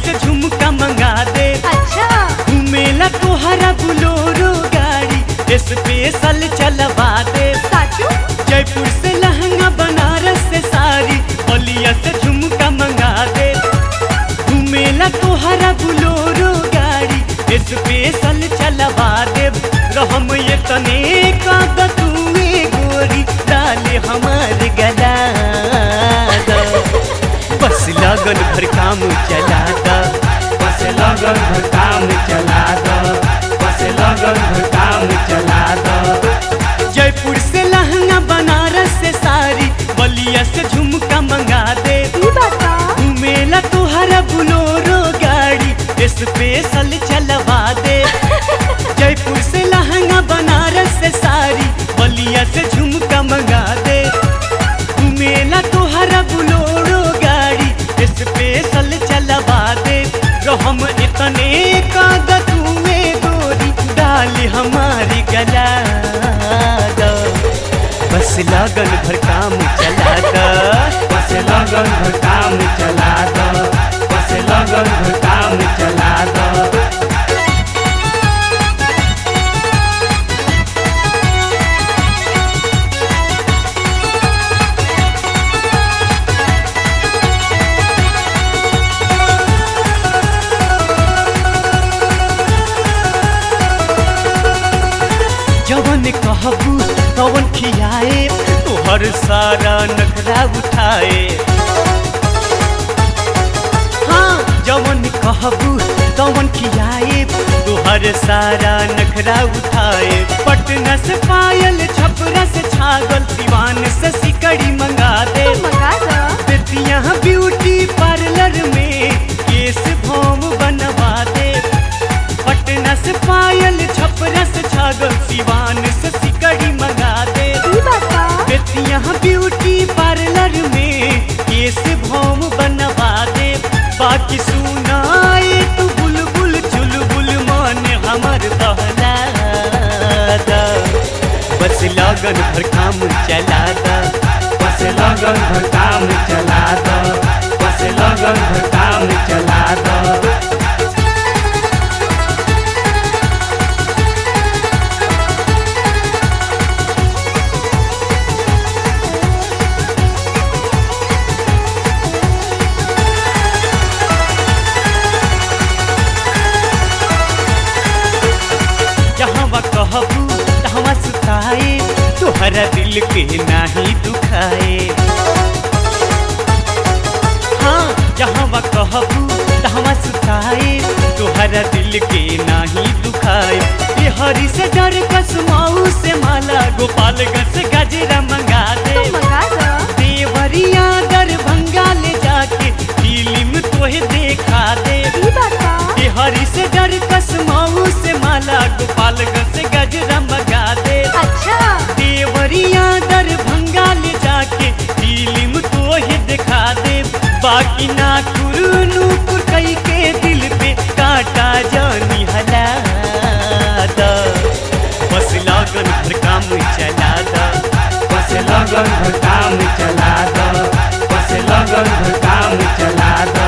से झुमका मंगा दे अच्छा घूमेला तोहरा बुलोरो गाड़ी स्पेशल चलवा दे साचू जयपुर से लहंगा बनारस से साड़ी बलिया से झुमका मंगा दे घूमेला तोहरा बुलोरो गाड़ी स्पेशल चलवा दे रहम ये तने का तुए गोरी डाले हमार गला दा। बस लगन भर काम चला दा बस लगन भर काम चला दा बस लगन भर काम चला दा जयपुर से लहंगा बनारस से साड़ी बलिया से झुमका मंगा दे ई बता घूमेला तोहरा बुलोरो गाड़ी स्पेशल चलवा दे जयपुर से लहंगा बनारस से साड़ी बलिया से झुमका मंगा दे घूमेला तोहरा बुलोरो गाड़ी स्पेशल चलवा दे तो हम इतने कागज में गोरी डाल हमारी गला दो बस लगन भर काम चला दो बस लगन भर काम चला दो बस लगन भर काम चला दो जवन कहबू तवन खियाए तोहर सारा नखरा उठाए हाँ जवन कहबू तवन खियाए तोहर सारा नखरा उठाए पटना से पायल छपरा से छागल दीवान से सिकड़ी मंगा दे तो मंगा दो बेतिया ब्यूटी पार्लर में केस भौम बनवा दे पटना से पायल छपरा से छागल सिवान से सिकड़ी मंगा दे ई बता बेतिया ब्यूटी पार्लर में केस भौम बनवा दे बाकी सुनाए तू बुलबुल चुलबुल मान हमर बहला दा बस लगन भर काम चला दा बस लगन भर काम चला दा बस लगन भर काम चला दा जहाँ कहबू तहाँ सुताए तोहरा दिल के नाही दुखाए हाँ जहाँ कहबू तहाँ सुताए तोहरा दिल के नाही दुखाए ये हरी से डर कसमाऊ से माला गोपालगंज से गजरा मंगा दे तो मंगा दो देवरिया दरभंगा ले जाके फिल्म तोहे देखा दे ई बता हरी से डर कसमाऊ से माला गोपालगंज से गजरा मंगा दे अच्छा देवरिया दरभंगा ले जाके फिल्म तो ही दिखा दे बाकी ना नूपुर कई के दिल पे काटा जानी हला दा बस लगन भर काम चला दा बस लगन भर काम चला दा बस लगन भर काम चला दा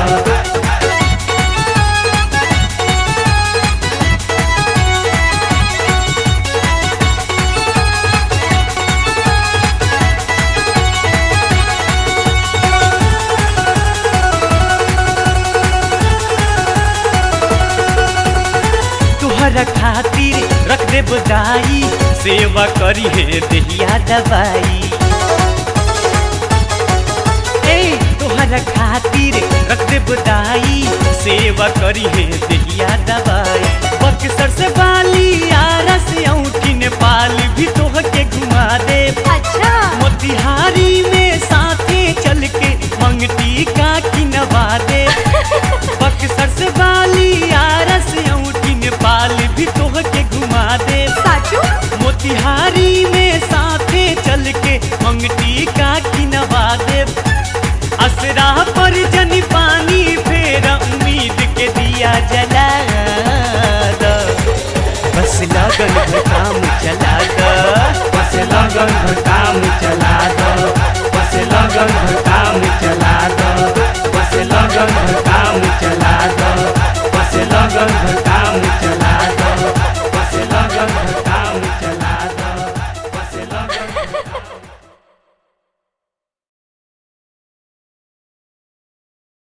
तुहरा खातिर रख दे बदाई सेवा करी है दहिया दवाई ए तुहरा खातिर रख दे बदाई सेवा करी है दहिया दवाई बक्सर से बाली आरा से औठी नेपाल भी तोह के घुमा दे अच्छा मोतिहारी में साथे चल के मंगटी का किनवा दे बक्सर से बाली आरा से औठी नेपाल भी तोह के घुमा दे साचू मोतिहारी